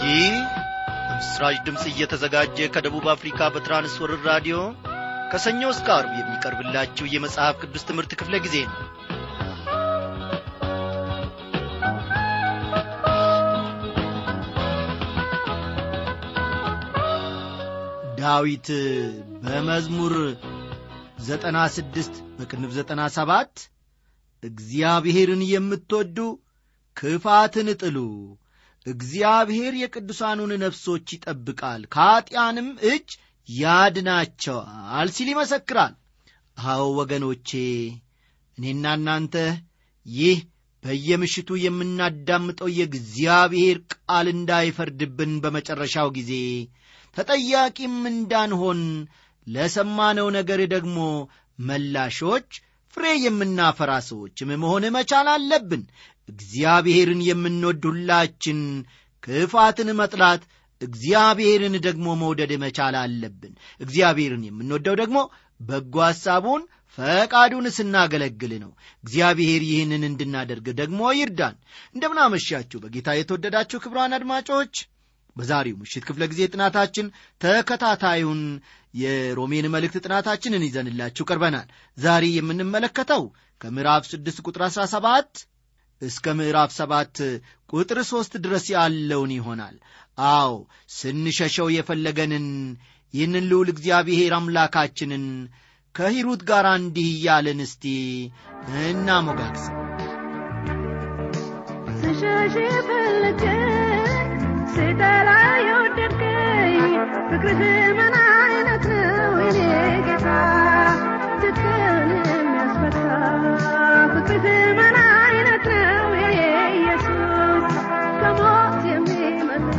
ይህ በምስራች ድምፅ እየተዘጋጀ ከደቡብ አፍሪካ በትራንስወርር ራዲዮ ከሰኞ እስከ አርብ የሚቀርብላችሁ የመጽሐፍ ቅዱስ ትምህርት ክፍለ ጊዜ ነው ዳዊት በመዝሙር ዘጠና ስድስት በቅንፍ ዘጠና ሰባት እግዚአብሔርን የምትወዱ ክፋትን ጥሉ እግዚአብሔር የቅዱሳኑን ነፍሶች ይጠብቃል ከኀጢአንም እጅ ያድናቸዋል ሲል ይመሰክራል አዎ ወገኖቼ እኔና እናንተ ይህ በየምሽቱ የምናዳምጠው የእግዚአብሔር ቃል እንዳይፈርድብን በመጨረሻው ጊዜ ተጠያቂም እንዳንሆን ለሰማነው ነገር ደግሞ መላሾች ፍሬ የምናፈራ ሰዎችም መሆን መቻል አለብን እግዚአብሔርን የምንወድ ሁላችን ክፋትን መጥላት እግዚአብሔርን ደግሞ መውደድ መቻል አለብን እግዚአብሔርን የምንወደው ደግሞ በጎ ሐሳቡን ፈቃዱን ስናገለግል ነው እግዚአብሔር ይህንን እንድናደርግ ደግሞ ይርዳን እንደምናመሻችሁ በጌታ የተወደዳችሁ ክብሯን አድማጮች በዛሬው ምሽት ክፍለ ጊዜ ጥናታችን ተከታታዩን የሮሜን መልእክት ጥናታችንን ይዘንላችሁ ቀርበናል ዛሬ የምንመለከተው ከምዕራፍ 6 ቁጥር 17 እስከ ምዕራፍ 7 ቁጥር 3 ድረስ ያለውን ይሆናል አዎ ስንሸሸው የፈለገንን ይህንን ልዑል እግዚአብሔር አምላካችንን ከሂሩት ጋር እንዲህ እያለን እስቲ እናሞጋግስ ስሸሽ ፈለገ ስጠላ የወደድከኝ ፍቅርህ ምን አይነት ነው የኔ ጌታ ትክን የሚያስፈታ ፍቅርህ ምን አይነት ነው የኔ ኢየሱስ ከሞት የሚመልስ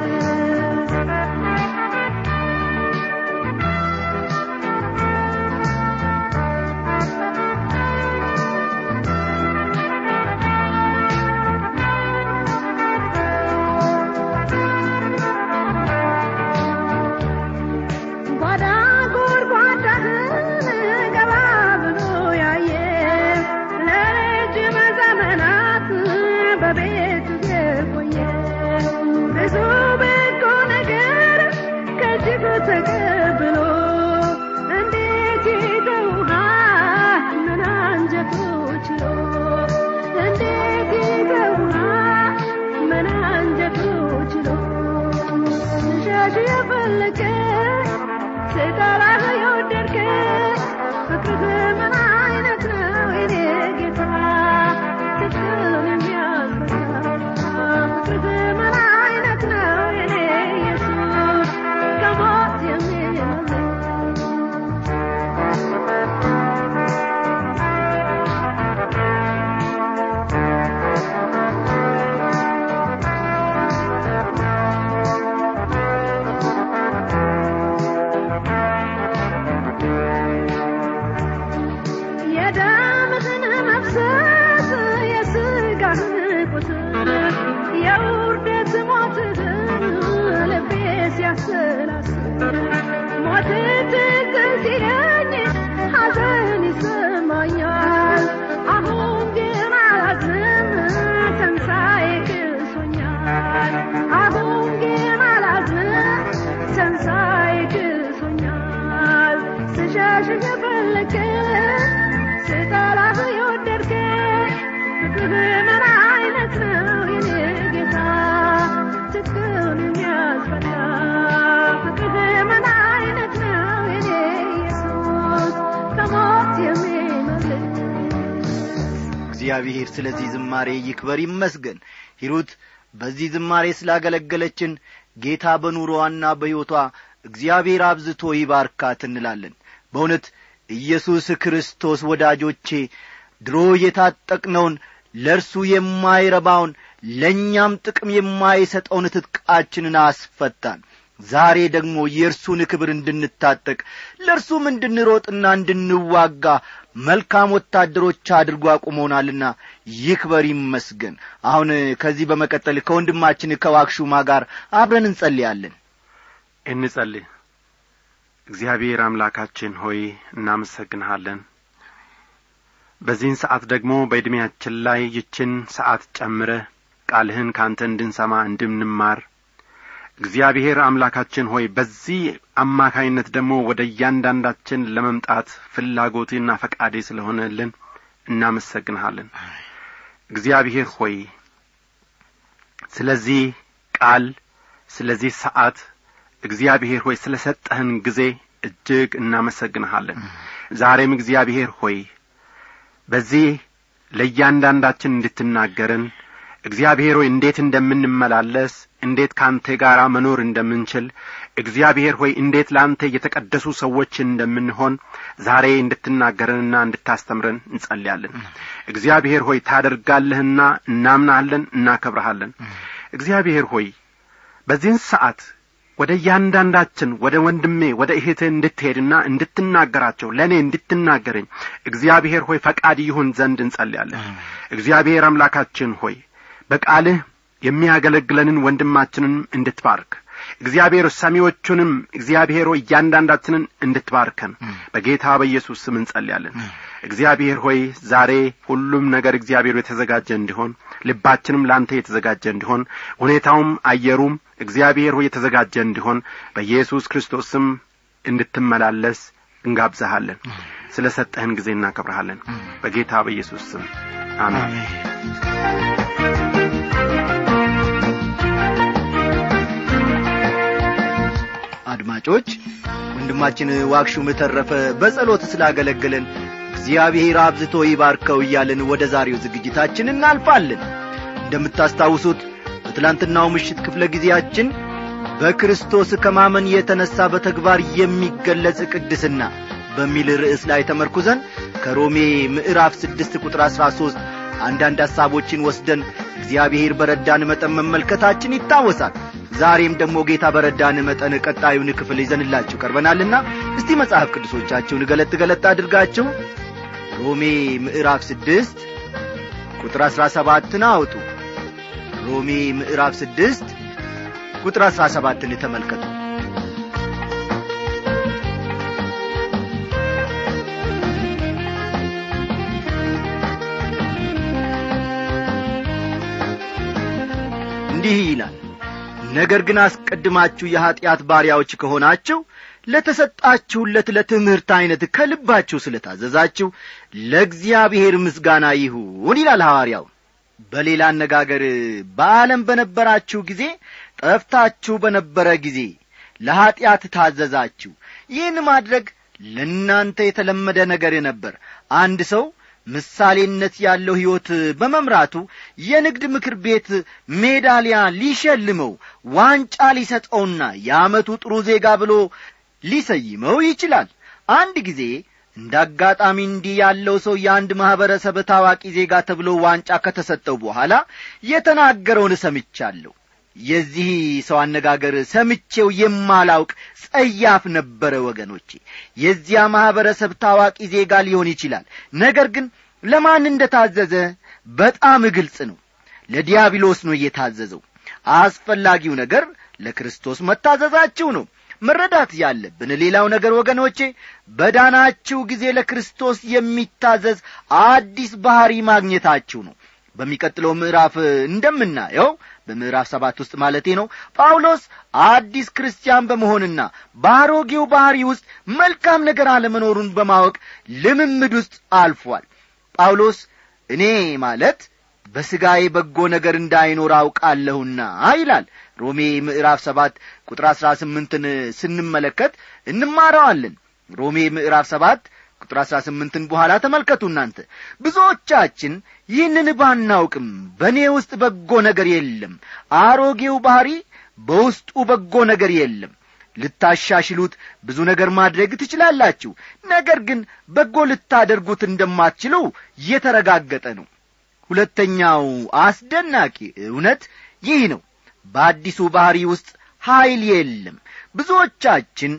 ጓዳ ጎድጓዳህን ገባ ብሎ ያየ ለረጅም ዘመናት በቤት የቆየ ብዙ በጎ ነገር ከእጅጉ ተቀብሎ እንዴት ይተውሃል ምን አንጀቱ ችሎ እንዴት ይተውሃል ምን አንጀቱ ችሎ ሸሽ የፈለገ ስጠላህ የወደድከ ፍቅርህ ምን አይነት ነው የኔ ጌታ ፍቅርን የሚያስፈታ ፍቅርህ ምን አይነት ነው የኔ ኢየሱስ ከሞት የሚመልስ የደምህን መፍሰስ የሥጋህን ቁስል የውርደት ሞትህን ልቤ ሲያሰላስል ሞት ትዝ ሲለኝ ሐዘን ይሰማኛል አሁን ግን አላዝንም ትንሣኤ ክሶኛል አሁን ግን አላዝንም ትንሣኤ ክሶኛል ስሸሽ የፈለገ ስጠላህ የወደድከ ፍቅርህ ምን አይነት ነው የኔ ጌታ ትክክል የሚያስፈታ ፍቅርህ ምን አይነት ነው የኔ ኢየሱስ ከሞት የሚመልስ እግዚአብሔር ስለዚህ ዝማሬ ይክበር ይመስገን ሂሩት በዚህ ዝማሬ ስላገለገለችን ጌታ በኑሮዋና በሕይወቷ እግዚአብሔር አብዝቶ ይባርካት እንላለን በእውነት ኢየሱስ ክርስቶስ ወዳጆቼ ድሮ የታጠቅነውን ለእርሱ የማይረባውን ለእኛም ጥቅም የማይሰጠውን ትጥቃችንን አስፈታን ዛሬ ደግሞ የእርሱን ክብር እንድንታጠቅ ለእርሱም እንድንሮጥና እንድንዋጋ መልካም ወታደሮች አድርጎ አቁሞናልና ይክበር ይመስገን አሁን ከዚህ በመቀጠል ከወንድማችን ከዋክሹማ ጋር አብረን እንጸልያለን እንጸልይ እግዚአብሔር አምላካችን ሆይ እናመሰግንሃለን በዚህን ሰዓት ደግሞ በዕድሜያችን ላይ ይችን ሰዓት ጨምረህ ቃልህን ካንተ እንድንሰማ እንድንማር እግዚአብሔር አምላካችን ሆይ በዚህ አማካይነት ደግሞ ወደ እያንዳንዳችን ለመምጣት ፍላጎቴና ፈቃዴ ስለሆነልን እናመሰግንሃለን እግዚአብሔር ሆይ ስለዚህ ቃል ስለዚህ ሰዓት እግዚአብሔር ሆይ ስለ ሰጠህን ጊዜ እጅግ እናመሰግንሃለን ዛሬም እግዚአብሔር ሆይ በዚህ ለእያንዳንዳችን እንድትናገርን እግዚአብሔር ሆይ እንዴት እንደምንመላለስ እንዴት ከአንተ ጋር መኖር እንደምንችል እግዚአብሔር ሆይ እንዴት ለአንተ የተቀደሱ ሰዎች እንደምንሆን ዛሬ እንድትናገረንና እንድታስተምረን እንጸልያለን እግዚአብሔር ሆይ ታደርጋለህና እናምናለን እናከብረሃለን እግዚአብሔር ሆይ በዚህን ሰዓት ወደ እያንዳንዳችን ወደ ወንድሜ ወደ እህትህ እንድትሄድና እንድትናገራቸው ለእኔ እንድትናገረኝ እግዚአብሔር ሆይ ፈቃድ ይሁን ዘንድ እንጸልያለን እግዚአብሔር አምላካችን ሆይ በቃልህ የሚያገለግለንን ወንድማችንን እንድትባርክ እግዚአብሔር ሰሚዎቹንም እግዚአብሔር ሆይ እያንዳንዳችንን እንድትባርከን በጌታ በኢየሱስ ስም እንጸልያለን እግዚአብሔር ሆይ ዛሬ ሁሉም ነገር እግዚአብሔር የተዘጋጀ እንዲሆን ልባችንም ለአንተ የተዘጋጀ እንዲሆን ሁኔታውም አየሩም እግዚአብሔር ሆይ የተዘጋጀ እንዲሆን በኢየሱስ ክርስቶስ ስም እንድትመላለስ እንጋብዘሃለን ስለ ሰጠህን ጊዜ እናከብረሃለን በጌታ በኢየሱስ ስም አሜን አድማጮች ወንድማችን ዋክሹም ተረፈ በጸሎት ስላገለገለን እግዚአብሔር አብዝቶ ይባርከው እያለን ወደ ዛሬው ዝግጅታችን እናልፋለን እንደምታስታውሱት በትላንትናው ምሽት ክፍለ ጊዜያችን በክርስቶስ ከማመን የተነሣ በተግባር የሚገለጽ ቅድስና በሚል ርዕስ ላይ ተመርኩዘን ከሮሜ ምዕራፍ ስድስት ቁጥር አሥራ ሦስት አንዳንድ ሐሳቦችን ወስደን እግዚአብሔር በረዳን መጠን መመልከታችን ይታወሳል ዛሬም ደግሞ ጌታ በረዳን መጠን ቀጣዩን ክፍል ይዘንላችሁ ቀርበናልና እስቲ መጽሐፍ ቅዱሶቻችሁን ገለጥ ገለጥ አድርጋችሁ ሮሜ ምዕራፍ ስድስት ቁጥር አሥራ ሰባትን አውጡ ሮሜ ምዕራፍ ስድስት ቁጥር አሥራ ሰባትን ተመልከቱ እንዲህ ይላል ነገር ግን አስቀድማችሁ የኀጢአት ባሪያዎች ከሆናችሁ ለተሰጣችሁለት ለትምህርት ዐይነት ከልባችሁ ስለ ታዘዛችሁ ለእግዚአብሔር ምስጋና ይሁን ይላል ሐዋርያው በሌላ አነጋገር በዓለም በነበራችሁ ጊዜ ጠፍታችሁ በነበረ ጊዜ ለኀጢአት ታዘዛችሁ ይህን ማድረግ ለእናንተ የተለመደ ነገር ነበር አንድ ሰው ምሳሌነት ያለው ሕይወት በመምራቱ የንግድ ምክር ቤት ሜዳሊያ ሊሸልመው ዋንጫ ሊሰጠውና የዓመቱ ጥሩ ዜጋ ብሎ ሊሰይመው ይችላል አንድ ጊዜ እንደ አጋጣሚ እንዲህ ያለው ሰው የአንድ ማኅበረሰብ ታዋቂ ዜጋ ተብሎ ዋንጫ ከተሰጠው በኋላ የተናገረውን ሰምቻለሁ የዚህ ሰው አነጋገር ሰምቼው የማላውቅ ጸያፍ ነበረ ወገኖቼ የዚያ ማኅበረሰብ ታዋቂ ዜጋ ሊሆን ይችላል ነገር ግን ለማን እንደ ታዘዘ በጣም ግልጽ ነው ለዲያብሎስ ነው እየታዘዘው አስፈላጊው ነገር ለክርስቶስ መታዘዛችሁ ነው መረዳት ያለብን ሌላው ነገር ወገኖቼ በዳናችሁ ጊዜ ለክርስቶስ የሚታዘዝ አዲስ ባሕሪ ማግኘታችሁ ነው በሚቀጥለው ምዕራፍ እንደምናየው በምዕራፍ ሰባት ውስጥ ማለቴ ነው ጳውሎስ አዲስ ክርስቲያን በመሆንና በአሮጌው ባሕሪ ውስጥ መልካም ነገር አለመኖሩን በማወቅ ልምምድ ውስጥ አልፏል ጳውሎስ እኔ ማለት በሥጋዬ በጎ ነገር እንዳይኖር አውቃለሁና ይላል ሮሜ ምዕራፍ ሰባት ቁጥር አሥራ ስምንትን ስንመለከት እንማረዋለን ሮሜ ምዕራፍ ሰባት ቁጥር አሥራ ስምንትን በኋላ ተመልከቱ እናንተ ብዙዎቻችን ይህንን ባናውቅም በእኔ ውስጥ በጎ ነገር የለም አሮጌው ባሕሪ በውስጡ በጎ ነገር የለም ልታሻሽሉት ብዙ ነገር ማድረግ ትችላላችሁ ነገር ግን በጎ ልታደርጉት እንደማትችሉ የተረጋገጠ ነው ሁለተኛው አስደናቂ እውነት ይህ ነው በአዲሱ ባሕሪ ውስጥ ኀይል የለም ብዙዎቻችን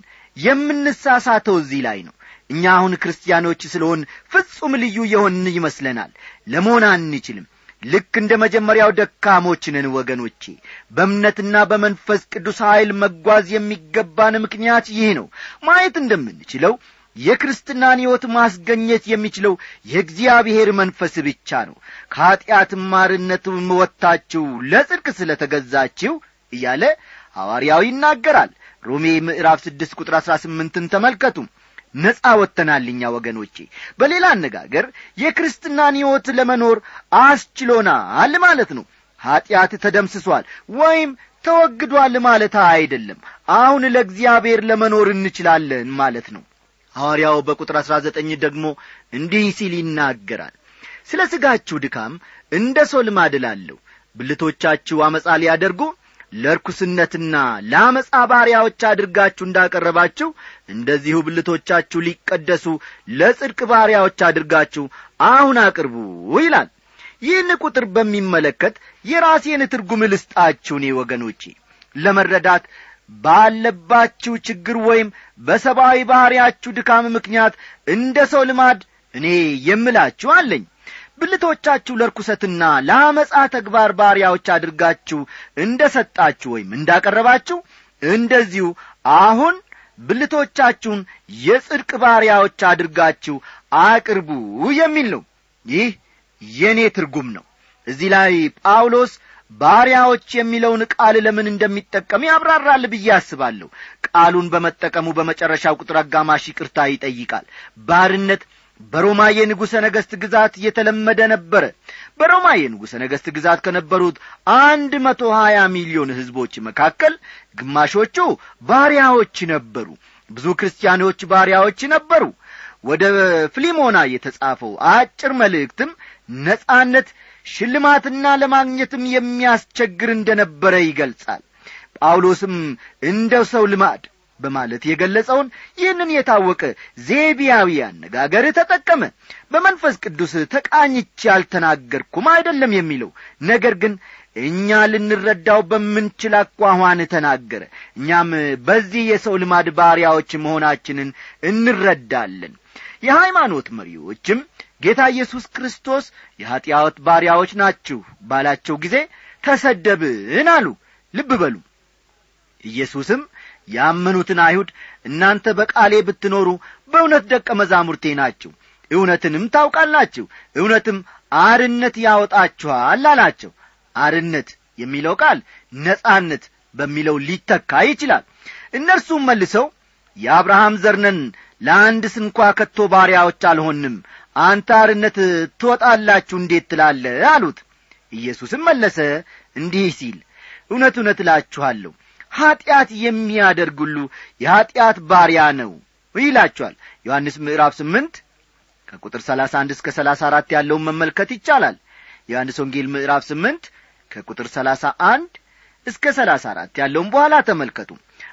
የምንሳሳተው እዚህ ላይ ነው እኛ አሁን ክርስቲያኖች ስለሆን ፍጹም ልዩ የሆንን ይመስለናል ለመሆን አንችልም ልክ እንደ መጀመሪያው ደካሞች ነን ወገኖቼ በእምነትና በመንፈስ ቅዱስ ኀይል መጓዝ የሚገባን ምክንያት ይህ ነው ማየት እንደምንችለው የክርስትናን ሕይወት ማስገኘት የሚችለው የእግዚአብሔር መንፈስ ብቻ ነው ከኀጢአት ማርነት ወጥታችሁ ለጽድቅ ስለ ተገዛችሁ እያለ ሐዋርያው ይናገራል ሮሜ ምዕራፍ ስድስት ቁጥር አሥራ ስምንትን ተመልከቱ ነጻ ወጥተናል እኛ ወገኖቼ በሌላ አነጋገር የክርስትናን ሕይወት ለመኖር አስችሎናል ማለት ነው ኀጢአት ተደምስሷል ወይም ተወግዷል ማለት አይደለም አሁን ለእግዚአብሔር ለመኖር እንችላለን ማለት ነው ሐዋርያው በቁጥር አሥራ ዘጠኝ ደግሞ እንዲህ ሲል ይናገራል ስለ ሥጋችሁ ድካም እንደ ሰው ልማድ እላለሁ ብልቶቻችሁ አመፃ ሊያደርጉ ለርኩስነትና ለአመፃ ባሪያዎች አድርጋችሁ እንዳቀረባችሁ እንደዚሁ ብልቶቻችሁ ሊቀደሱ ለጽድቅ ባሪያዎች አድርጋችሁ አሁን አቅርቡ ይላል ይህን ቁጥር በሚመለከት የራሴን ትርጉም ልስጣችሁ እኔ ወገኖቼ ለመረዳት ባለባችሁ ችግር ወይም በሰብአዊ ባሕርያችሁ ድካም ምክንያት እንደ ሰው ልማድ እኔ የምላችሁ አለኝ ብልቶቻችሁ ለርኩሰትና ለአመፃ ተግባር ባሪያዎች አድርጋችሁ እንደ ሰጣችሁ ወይም እንዳቀረባችሁ እንደዚሁ አሁን ብልቶቻችሁን የጽድቅ ባሪያዎች አድርጋችሁ አቅርቡ የሚል ነው ይህ የእኔ ትርጉም ነው እዚህ ላይ ጳውሎስ ባሪያዎች የሚለውን ቃል ለምን እንደሚጠቀም ያብራራል ብዬ አስባለሁ ቃሉን በመጠቀሙ በመጨረሻው ቁጥር አጋማሽ ይቅርታ ይጠይቃል ባርነት በሮማ የንጉሠ ነገሥት ግዛት የተለመደ ነበረ በሮማ የንጉሠ ነገሥት ግዛት ከነበሩት አንድ መቶ ሀያ ሚሊዮን ሕዝቦች መካከል ግማሾቹ ባሪያዎች ነበሩ ብዙ ክርስቲያኖች ባሪያዎች ነበሩ ወደ ፍሊሞና የተጻፈው አጭር መልእክትም ነጻነት ሽልማትና ለማግኘትም የሚያስቸግር እንደ ነበረ ይገልጻል ጳውሎስም እንደ ሰው ልማድ በማለት የገለጸውን ይህንን የታወቀ ዜቢያዊ አነጋገር ተጠቀመ በመንፈስ ቅዱስ ተቃኝቼ ያልተናገርኩም አይደለም የሚለው ነገር ግን እኛ ልንረዳው በምንችል አኳኋን ተናገረ እኛም በዚህ የሰው ልማድ ባሪያዎች መሆናችንን እንረዳለን የሃይማኖት መሪዎችም ጌታ ኢየሱስ ክርስቶስ የኀጢአት ባሪያዎች ናችሁ ባላቸው ጊዜ ተሰደብን አሉ ልብ በሉ ኢየሱስም ያመኑትን አይሁድ እናንተ በቃሌ ብትኖሩ በእውነት ደቀ መዛሙርቴ ናችሁ እውነትንም ታውቃላችሁ እውነትም አርነት ያወጣችኋል አላቸው አርነት የሚለው ቃል ነጻነት በሚለው ሊተካ ይችላል እነርሱም መልሰው የአብርሃም ዘርነን ለአንድ ስንኳ ከቶ ባሪያዎች አልሆንም አንተ አርነት ትወጣላችሁ እንዴት ትላለ አሉት ኢየሱስም መለሰ እንዲህ ሲል እውነት እውነት እላችኋለሁ ኀጢአት የሚያደርግ ሁሉ የኀጢአት ባሪያ ነው ይላችኋል ዮሐንስ ምዕራፍ ስምንት ከቁጥር ሰላሳ አንድ እስከ ሰላሳ አራት ያለውን መመልከት ይቻላል ዮሐንስ ወንጌል ምዕራፍ ስምንት ከቁጥር ሰላሳ አንድ እስከ ሰላሳ አራት ያለውን በኋላ ተመልከቱ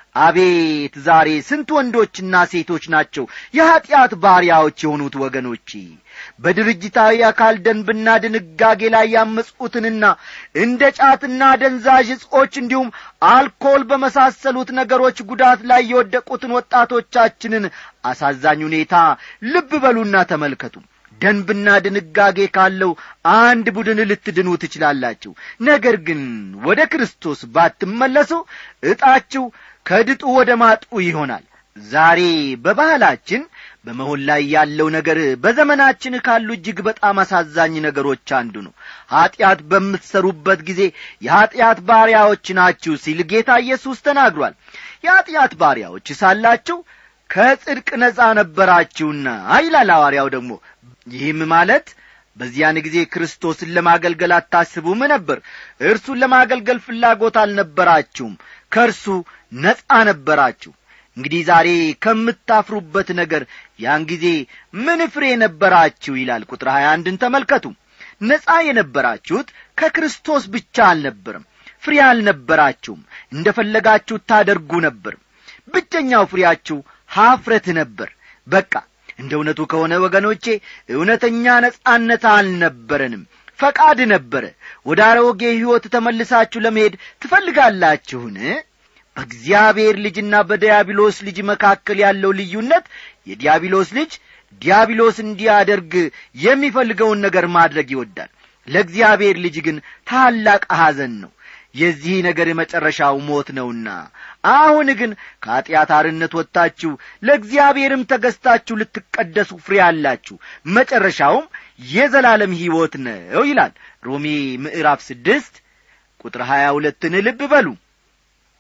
አቤት ዛሬ ስንት ወንዶችና ሴቶች ናቸው የኀጢአት ባሪያዎች የሆኑት ወገኖቼ በድርጅታዊ አካል ደንብና ድንጋጌ ላይ ያመጹትንና እንደ ጫትና ደንዛዥ እጾች እንዲሁም አልኮል በመሳሰሉት ነገሮች ጉዳት ላይ የወደቁትን ወጣቶቻችንን አሳዛኝ ሁኔታ ልብ በሉና ተመልከቱ ደንብና ድንጋጌ ካለው አንድ ቡድን ልትድኑ ትችላላችሁ ነገር ግን ወደ ክርስቶስ ባትመለሱ ዕጣችሁ ከድጡ ወደ ማጡ ይሆናል ዛሬ በባህላችን በመሆን ላይ ያለው ነገር በዘመናችን ካሉ እጅግ በጣም አሳዛኝ ነገሮች አንዱ ነው ኀጢአት በምትሰሩበት ጊዜ የኀጢአት ባሪያዎች ናችሁ ሲል ጌታ ኢየሱስ ተናግሯል የኀጢአት ባሪያዎች ሳላችሁ ከጽድቅ ነጻ ነበራችሁና ይላል ሐዋርያው ደግሞ ይህም ማለት በዚያን ጊዜ ክርስቶስን ለማገልገል አታስቡም ነበር እርሱን ለማገልገል ፍላጎት አልነበራችሁም ከእርሱ ነጻ ነበራችሁ እንግዲህ ዛሬ ከምታፍሩበት ነገር ያን ጊዜ ምን ፍሬ ነበራችሁ ይላል ቁጥር ሀያ አንድን ተመልከቱ ነጻ የነበራችሁት ከክርስቶስ ብቻ አልነበርም ፍሬ አልነበራችሁም እንደ ፈለጋችሁ ታደርጉ ነበር ብቸኛው ፍሬያችሁ ኀፍረት ነበር በቃ እንደ እውነቱ ከሆነ ወገኖቼ እውነተኛ ነጻነት አልነበረንም ፈቃድ ነበረ ወደ አሮጌ ሕይወት ተመልሳችሁ ለመሄድ ትፈልጋላችሁን በእግዚአብሔር ልጅና በዲያብሎስ ልጅ መካከል ያለው ልዩነት የዲያብሎስ ልጅ ዲያብሎስ እንዲያደርግ የሚፈልገውን ነገር ማድረግ ይወዳል ለእግዚአብሔር ልጅ ግን ታላቅ ሐዘን ነው የዚህ ነገር መጨረሻው ሞት ነውና አሁን ግን ከኀጢአት አርነት ወጥታችሁ ለእግዚአብሔርም ተገዝታችሁ ልትቀደሱ ፍሬ አላችሁ መጨረሻውም የዘላለም ሕይወት ነው ይላል ሮሜ ምዕራፍ ስድስት ቁጥር ሀያ ሁለትን ልብ በሉ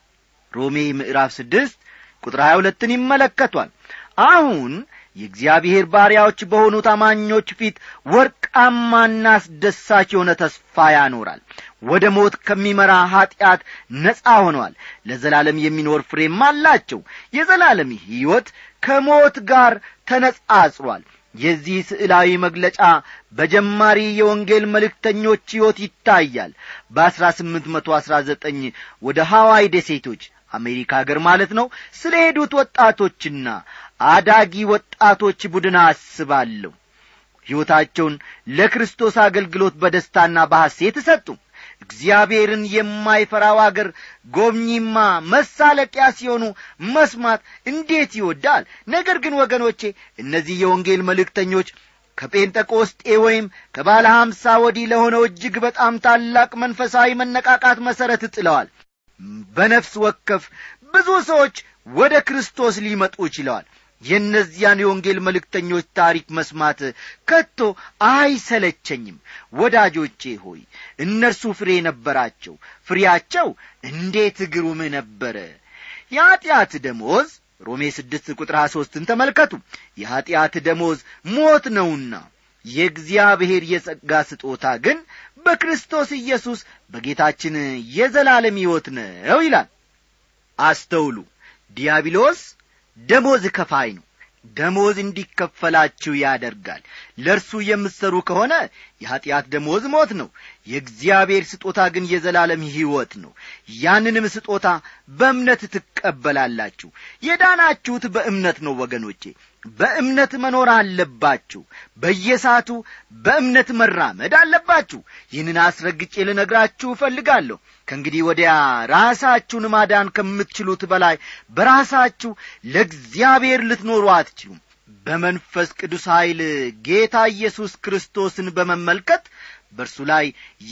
ሮሜ ምዕራፍ ስድስት ቁጥር ሀያ ሁለትን ይመለከቷል አሁን የእግዚአብሔር ባሪያዎች በሆኑት አማኞች ፊት ወርቃማና አስደሳች የሆነ ተስፋ ያኖራል ወደ ሞት ከሚመራ ኀጢአት ነጻ ሆነዋል ለዘላለም የሚኖር ፍሬም አላቸው የዘላለም ሕይወት ከሞት ጋር ተነጻጽሯል የዚህ ስዕላዊ መግለጫ በጀማሪ የወንጌል መልእክተኞች ሕይወት ይታያል በአሥራ ስምንት መቶ አሥራ ዘጠኝ ወደ ሐዋይ ደሴቶች አሜሪካ አገር ማለት ነው ስለ ሄዱት ወጣቶችና አዳጊ ወጣቶች ቡድን አስባለሁ ሕይወታቸውን ለክርስቶስ አገልግሎት በደስታና በሐሴት ሰጡ እግዚአብሔርን የማይፈራው አገር ጎብኚማ መሳለቂያ ሲሆኑ መስማት እንዴት ይወዳል ነገር ግን ወገኖቼ እነዚህ የወንጌል መልእክተኞች ከጴንጠቆስጤ ወይም ከባለ ሐምሳ ወዲህ ለሆነው እጅግ በጣም ታላቅ መንፈሳዊ መነቃቃት መሠረት ጥለዋል በነፍስ ወከፍ ብዙ ሰዎች ወደ ክርስቶስ ሊመጡ ይችለዋል የእነዚያን የወንጌል መልእክተኞች ታሪክ መስማት ከቶ አይሰለቸኝም ወዳጆቼ ሆይ እነርሱ ፍሬ ነበራቸው ፍሬያቸው እንዴት ግሩም ነበረ የኀጢአት ደሞዝ ሮሜ ስድስት ቁጥር ሀያ ሦስትን ተመልከቱ የኀጢአት ደሞዝ ሞት ነውና የእግዚአብሔር የጸጋ ስጦታ ግን በክርስቶስ ኢየሱስ በጌታችን የዘላለም ሕይወት ነው ይላል አስተውሉ ዲያብሎስ ደሞዝ ከፋይ ነው ደሞዝ እንዲከፈላችሁ ያደርጋል ለእርሱ የምትሠሩ ከሆነ የኀጢአት ደሞዝ ሞት ነው የእግዚአብሔር ስጦታ ግን የዘላለም ሕይወት ነው ያንንም ስጦታ በእምነት ትቀበላላችሁ የዳናችሁት በእምነት ነው ወገኖቼ በእምነት መኖር አለባችሁ በየሳቱ በእምነት መራመድ አለባችሁ ይህንን አስረግጬ ልነግራችሁ እፈልጋለሁ ከእንግዲህ ወዲያ ራሳችሁን ማዳን ከምትችሉት በላይ በራሳችሁ ለእግዚአብሔር ልትኖሩ አትችሉም በመንፈስ ቅዱስ ኀይል ጌታ ኢየሱስ ክርስቶስን በመመልከት በእርሱ ላይ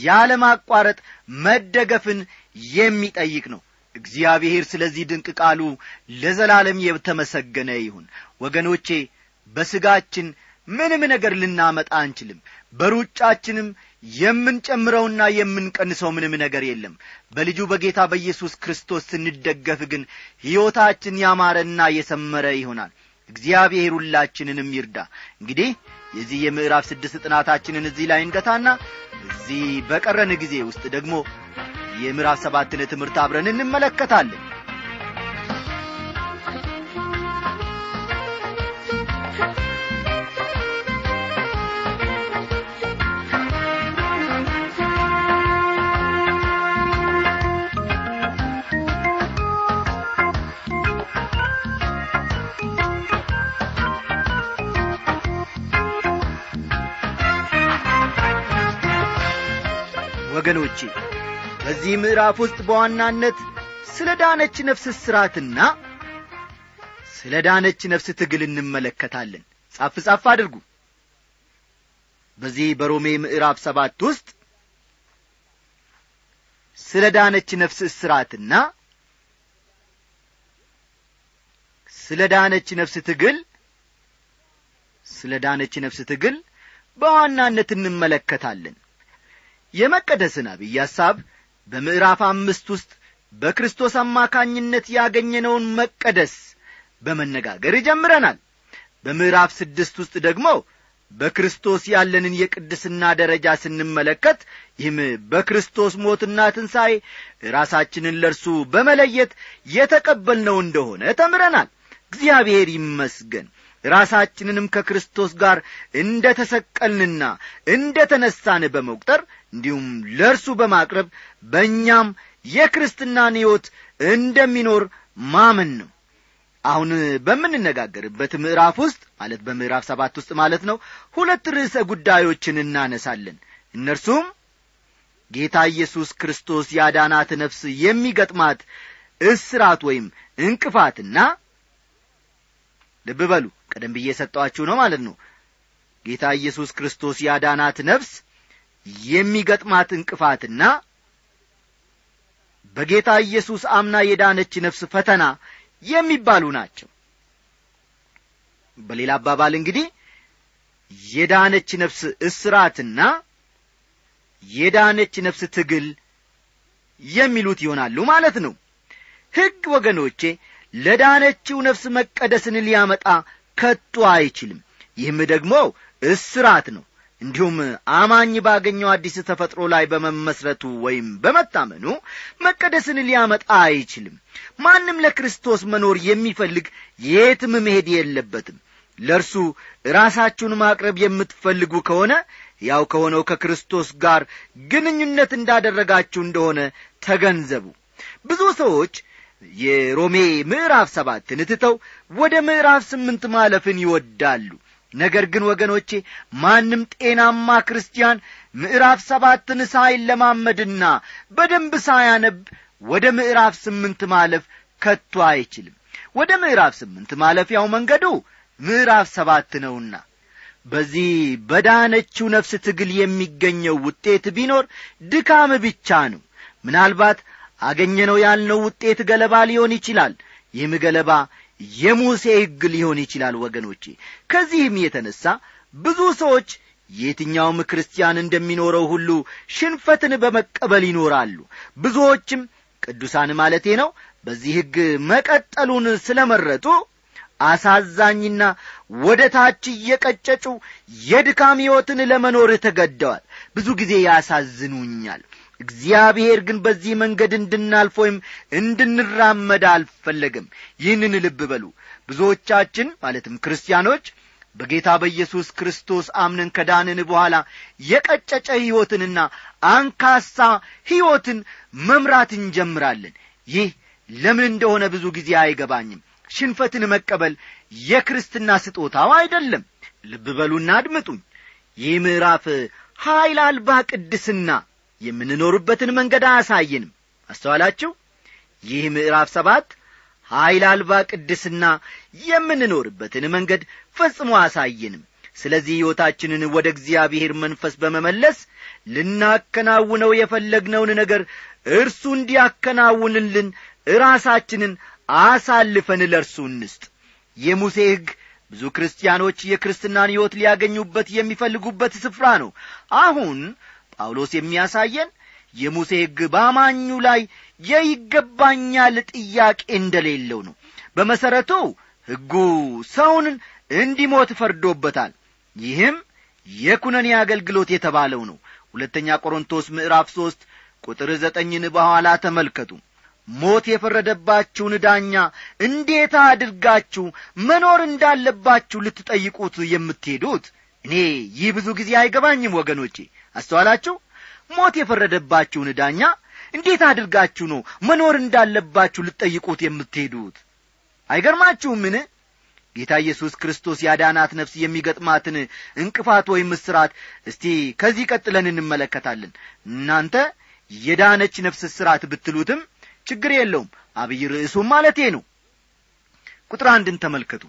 ያለማቋረጥ መደገፍን የሚጠይቅ ነው እግዚአብሔር ስለዚህ ድንቅ ቃሉ ለዘላለም የተመሰገነ ይሁን ወገኖቼ በሥጋችን ምንም ነገር ልናመጣ አንችልም በሩጫችንም የምንጨምረውና የምንቀንሰው ምንም ነገር የለም በልጁ በጌታ በኢየሱስ ክርስቶስ ስንደገፍ ግን ሕይወታችን ያማረና የሰመረ ይሆናል እግዚአብሔር ሁላችንንም ይርዳ እንግዲህ የዚህ የምዕራፍ ስድስት ጥናታችንን እዚህ ላይ እንገታና እዚህ በቀረን ጊዜ ውስጥ ደግሞ የምዕራፍ ሰባትን ትምህርት አብረን እንመለከታለን ወገኖቼ በዚህ ምዕራፍ ውስጥ በዋናነት ስለ ዳነች ነፍስ እስራትና ስለ ዳነች ነፍስ ትግል እንመለከታለን ጻፍ ጻፍ አድርጉ በዚህ በሮሜ ምዕራፍ ሰባት ውስጥ ስለ ዳነች ነፍስ እስራትና ስለ ዳነች ነፍስ ትግል ስለ ዳነች ነፍስ ትግል በዋናነት እንመለከታለን የመቀደስን አብይ ሐሳብ በምዕራፍ አምስት ውስጥ በክርስቶስ አማካኝነት ያገኘነውን መቀደስ በመነጋገር ጀምረናል በምዕራፍ ስድስት ውስጥ ደግሞ በክርስቶስ ያለንን የቅድስና ደረጃ ስንመለከት ይህም በክርስቶስ ሞትና ትንሣኤ ራሳችንን ለእርሱ በመለየት የተቀበልነው እንደሆነ ተምረናል እግዚአብሔር ይመስገን ራሳችንንም ከክርስቶስ ጋር እንደ ተሰቀልንና እንደ ተነሳን በመቁጠር እንዲሁም ለእርሱ በማቅረብ በእኛም የክርስትናን ሕይወት እንደሚኖር ማመን ነው አሁን በምንነጋገርበት ምዕራፍ ውስጥ ማለት በምዕራፍ ሰባት ውስጥ ማለት ነው ሁለት ርዕሰ ጉዳዮችን እናነሳለን እነርሱም ጌታ ኢየሱስ ክርስቶስ ያዳናት ነፍስ የሚገጥማት እስራት ወይም እንቅፋትና ልብ በሉ ቀደም ብዬ የሰጠኋችሁ ነው ማለት ነው ጌታ ኢየሱስ ክርስቶስ ያዳናት ነፍስ የሚገጥማት እንቅፋትና በጌታ ኢየሱስ አምና የዳነች ነፍስ ፈተና የሚባሉ ናቸው በሌላ አባባል እንግዲህ የዳነች ነፍስ እስራትና የዳነች ነፍስ ትግል የሚሉት ይሆናሉ ማለት ነው ሕግ ወገኖቼ ለዳነችው ነፍስ መቀደስን ሊያመጣ ከቶ አይችልም ይህም ደግሞ እስራት ነው እንዲሁም አማኝ ባገኘው አዲስ ተፈጥሮ ላይ በመመስረቱ ወይም በመታመኑ መቀደስን ሊያመጣ አይችልም ማንም ለክርስቶስ መኖር የሚፈልግ የትም መሄድ የለበትም ለእርሱ ራሳችሁን ማቅረብ የምትፈልጉ ከሆነ ያው ከሆነው ከክርስቶስ ጋር ግንኙነት እንዳደረጋችሁ እንደሆነ ተገንዘቡ ብዙ ሰዎች የሮሜ ምዕራፍ ሰባትን ትተው ወደ ምዕራፍ ስምንት ማለፍን ይወዳሉ ነገር ግን ወገኖቼ ማንም ጤናማ ክርስቲያን ምዕራፍ ሰባትን ሳይለማመድና በደንብ ሳያነብ ወደ ምዕራፍ ስምንት ማለፍ ከቶ አይችልም ወደ ምዕራፍ ስምንት ማለፊያው መንገዱ ምዕራፍ ሰባት ነውና በዚህ በዳነችው ነፍስ ትግል የሚገኘው ውጤት ቢኖር ድካም ብቻ ነው ምናልባት አገኘነው ያልነው ውጤት ገለባ ሊሆን ይችላል ይህም ገለባ የሙሴ ሕግ ሊሆን ይችላል ወገኖቼ ከዚህም የተነሣ ብዙ ሰዎች የትኛውም ክርስቲያን እንደሚኖረው ሁሉ ሽንፈትን በመቀበል ይኖራሉ ብዙዎችም ቅዱሳን ማለቴ ነው በዚህ ሕግ መቀጠሉን ስለ መረጡ አሳዛኝና ወደ ታች እየቀጨጩ የድካም ሕይወትን ለመኖር ተገደዋል ብዙ ጊዜ ያሳዝኑኛል እግዚአብሔር ግን በዚህ መንገድ እንድናልፍ ወይም እንድንራመድ አልፈለግም ይህንን ልብ በሉ ብዙዎቻችን ማለትም ክርስቲያኖች በጌታ በኢየሱስ ክርስቶስ አምነን ከዳንን በኋላ የቀጨጨ ሕይወትንና አንካሳ ሕይወትን መምራት እንጀምራለን ይህ ለምን እንደሆነ ብዙ ጊዜ አይገባኝም ሽንፈትን መቀበል የክርስትና ስጦታው አይደለም ልብ በሉና አድምጡኝ ይህ ምዕራፍ ኀይል አልባ ቅድስና የምንኖርበትን መንገድ አያሳየንም አስተዋላችሁ ይህ ምዕራፍ ሰባት ኀይል አልባ ቅድስና የምንኖርበትን መንገድ ፈጽሞ አያሳየንም ስለዚህ ሕይወታችንን ወደ እግዚአብሔር መንፈስ በመመለስ ልናከናውነው የፈለግነውን ነገር እርሱ እንዲያከናውንልን ራሳችንን አሳልፈን ለእርሱ እንስጥ የሙሴ ሕግ ብዙ ክርስቲያኖች የክርስትናን ሕይወት ሊያገኙበት የሚፈልጉበት ስፍራ ነው አሁን ጳውሎስ የሚያሳየን የሙሴ ሕግ በአማኙ ላይ የይገባኛል ጥያቄ እንደሌለው ነው በመሠረቱ ሕጉ ሰውን እንዲሞት ፈርዶበታል ይህም የኩነኔ አገልግሎት የተባለው ነው ሁለተኛ ቆሮንቶስ ምዕራፍ ሦስት ቁጥር ዘጠኝን በኋላ ተመልከቱ ሞት የፈረደባችሁን ዳኛ እንዴት አድርጋችሁ መኖር እንዳለባችሁ ልትጠይቁት የምትሄዱት እኔ ይህ ብዙ ጊዜ አይገባኝም ወገኖቼ አስተዋላችሁ ሞት የፈረደባችሁን ዳኛ እንዴት አድርጋችሁ ነው መኖር እንዳለባችሁ ልትጠይቁት የምትሄዱት አይገርማችሁምን ጌታ ኢየሱስ ክርስቶስ ያዳናት ነፍስ የሚገጥማትን እንቅፋት ወይም እስራት እስቲ ከዚህ ቀጥለን እንመለከታለን እናንተ የዳነች ነፍስ እስራት ብትሉትም ችግር የለውም አብይ ርዕሱም ማለቴ ነው ቁጥር አንድን ተመልከቱ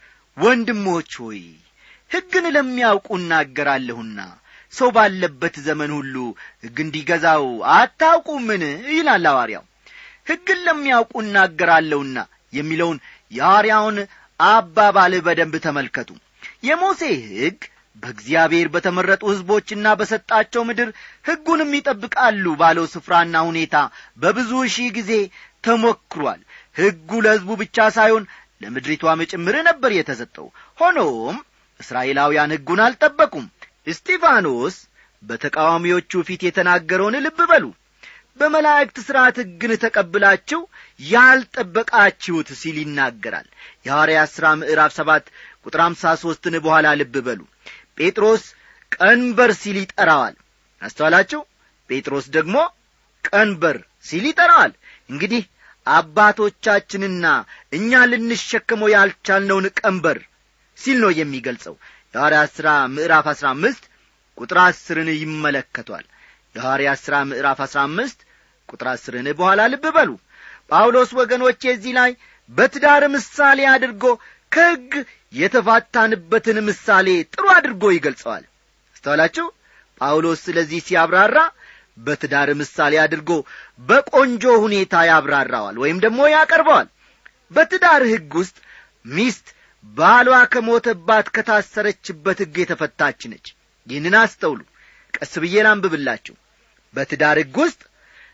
ወንድሞች ሆይ ሕግን ለሚያውቁ እናገራለሁና ሰው ባለበት ዘመን ሁሉ ሕግ እንዲገዛው አታውቁምን ይላል ሐዋርያው ሕግን ለሚያውቁ እናገራለሁና የሚለውን የሐዋርያውን አባባል በደንብ ተመልከቱ የሙሴ ሕግ በእግዚአብሔር በተመረጡ ሕዝቦችና በሰጣቸው ምድር ሕጉንም ይጠብቃሉ ባለው ስፍራና ሁኔታ በብዙ ሺህ ጊዜ ተሞክሯል ሕጉ ለሕዝቡ ብቻ ሳይሆን ለምድሪቷም ጭምር ነበር የተሰጠው ሆኖም እስራኤላውያን ሕጉን አልጠበቁም እስጢፋኖስ በተቃዋሚዎቹ ፊት የተናገረውን ልብ በሉ በመላእክት ሥርዓት ሕግን ተቀብላችሁ ያልጠበቃችሁት ሲል ይናገራል የሐዋርያት ሥራ ምዕራፍ ሰባት ቁጥር አምሳ ሦስትን በኋላ ልብ በሉ ጴጥሮስ ቀንበር ሲል ይጠራዋል አስተዋላችሁ ጴጥሮስ ደግሞ ቀንበር ሲል ይጠራዋል እንግዲህ አባቶቻችንና እኛ ልንሸከመው ያልቻልነውን ቀንበር ሲል ነው የሚገልጸው የሐዋርያት ሥራ ምዕራፍ አሥራ አምስት ቁጥር አስርን ይመለከቷል የሐዋርያት ሥራ ምዕራፍ አሥራ አምስት ቁጥር አስርን በኋላ ልብ በሉ ጳውሎስ ወገኖቼ እዚህ ላይ በትዳር ምሳሌ አድርጎ ከሕግ የተፋታንበትን ምሳሌ ጥሩ አድርጎ ይገልጸዋል አስተዋላችሁ ጳውሎስ ስለዚህ ሲያብራራ በትዳር ምሳሌ አድርጎ በቆንጆ ሁኔታ ያብራራዋል ወይም ደግሞ ያቀርበዋል በትዳር ሕግ ውስጥ ሚስት ባሏ ከሞተባት ከታሰረችበት ሕግ የተፈታች ነች ይህንን አስተውሉ ቀስ ብዬ ላንብብላችሁ በትዳር ሕግ ውስጥ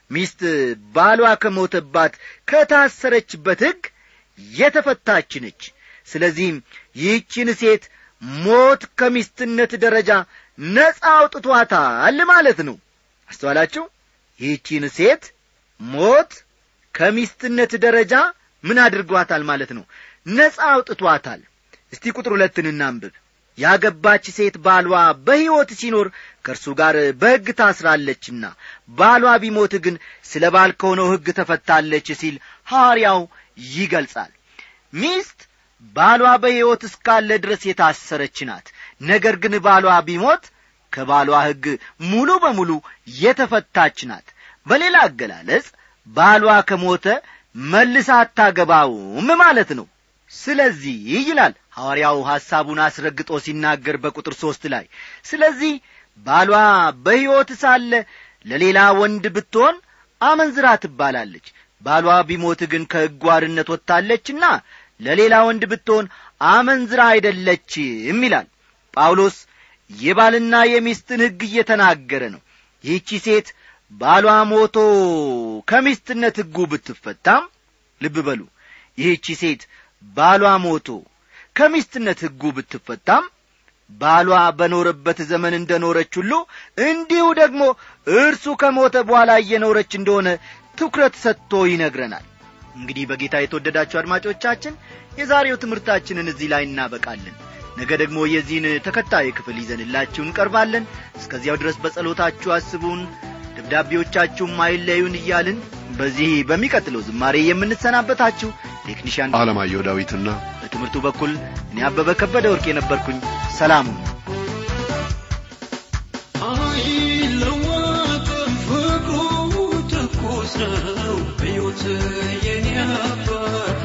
ሚስት ባሏ ከሞተባት ከታሰረችበት ሕግ የተፈታች ነች ስለዚህም ይህችን ሴት ሞት ከሚስትነት ደረጃ ነጻ አውጥቷታል ማለት ነው አስተዋላችሁ ይህችን ሴት ሞት ከሚስትነት ደረጃ ምን አድርጓታል ማለት ነው ነጻ አውጥቷታል እስቲ ቁጥር ሁለትን እናንብብ ያገባች ሴት ባሏ በሕይወት ሲኖር ከእርሱ ጋር በሕግ ታስራለችና ባሏ ቢሞት ግን ስለ ባል ከሆነው ሕግ ተፈታለች ሲል ሐዋርያው ይገልጻል ሚስት ባሏ በሕይወት እስካለ ድረስ የታሰረች ናት ነገር ግን ባሏ ቢሞት ከባሏ ሕግ ሙሉ በሙሉ የተፈታች ናት በሌላ አገላለጽ ባሏ ከሞተ መልሳ አታገባውም ማለት ነው ስለዚህ ይላል ሐዋርያው ሐሳቡን አስረግጦ ሲናገር በቁጥር ሦስት ላይ ስለዚህ ባሏ በሕይወት ሳለ ለሌላ ወንድ ብትሆን አመንዝራ ትባላለች ባሏ ቢሞት ግን ከሕጉ አርነት ወጥታለችና ለሌላ ወንድ ብትሆን አመንዝራ አይደለችም ይላል ጳውሎስ የባልና የሚስትን ሕግ እየተናገረ ነው ይህቺ ሴት ባሏ ሞቶ ከሚስትነት ሕጉ ብትፈታም ልብ በሉ ይህቺ ሴት ባሏ ሞቶ ከሚስትነት ሕጉ ብትፈታም ባሏ በኖረበት ዘመን እንደ ኖረች ሁሉ እንዲሁ ደግሞ እርሱ ከሞተ በኋላ እየኖረች እንደሆነ ትኩረት ሰጥቶ ይነግረናል እንግዲህ በጌታ የተወደዳችሁ አድማጮቻችን የዛሬው ትምህርታችንን እዚህ ላይ እናበቃለን ነገ ደግሞ የዚህን ተከታይ ክፍል ይዘንላችሁ እንቀርባለን እስከዚያው ድረስ በጸሎታችሁ አስቡን ደብዳቤዎቻችሁም አይለዩን እያልን በዚህ በሚቀጥለው ዝማሬ የምንሰናበታችሁ ቴክኒሽያን አለማየሁ ዳዊትና በትምህርቱ በኩል እኔ አበበ ከበደ ወርቅ የነበርኩኝ ሰላሙ አይለወጥም ፍቅሩ ትኩስ ነው ሕይወት የኔ አባት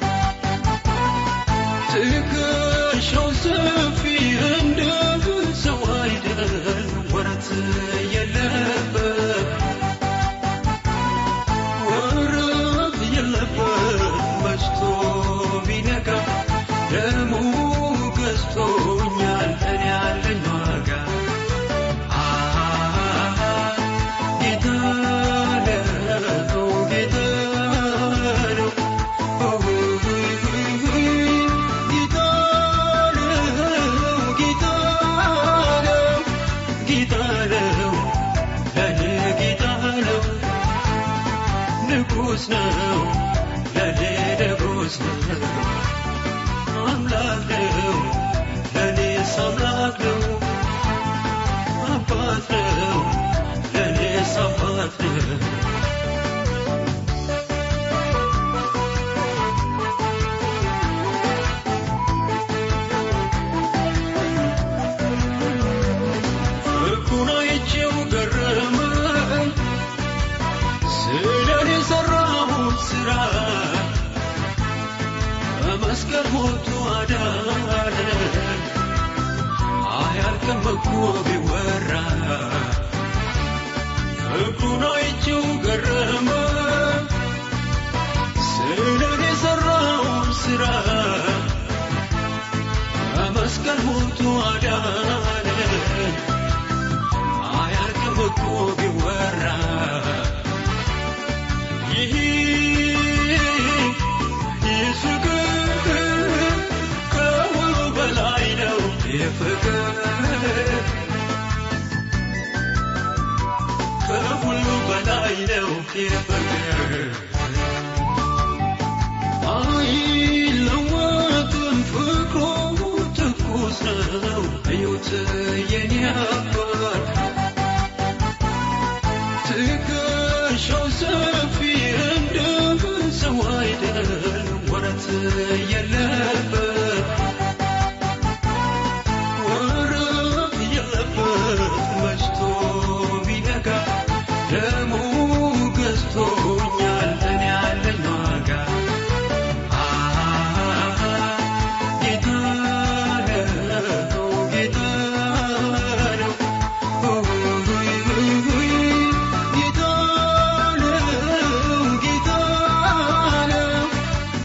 ትከሻው ሰፊ እንደ ሰው አይደል ወረት የለበት ወረት የለበት መሽቶ ቢነጋ ደሙ ገዝቶኛል እኔ ያለኝ ዋጋ ጌታ ነው ጌታ ነው ጌታ ነው ጌታ ነው ጌታ ነው ለኔ ጌታ ነው ንጉሥ ነው ለኔ ንጉሥ ነው አምላክ ነው ለኔስ አምላክ ነው አባት ነው ለኔስ አባት ነው ፍቅሩን አይቼው ገረመኝ ስለኔ የሠራሁት ሥራ በመስቀል ሞቱ አዳነን አያልቅም እኮ ቢወራ ፍቅሩን አይቼው ገረመኝ ስለኔ የሠራሁት ሥራ በመስቀል ሞቱ አዳነን አያልቅም እኮ ቢወራ ይህ ይህ ፍቅር ከሁሉ በላይ ነው ይህ ፍቅር ከሁሉ በላይ ነው ይህ ፍቅር አይለወጥም ፍቅሩ ትኩስ ነው ሕይወት የኔ አባት ትከሻው ሰፊ እንደ ሰው አይደል ወረት የለ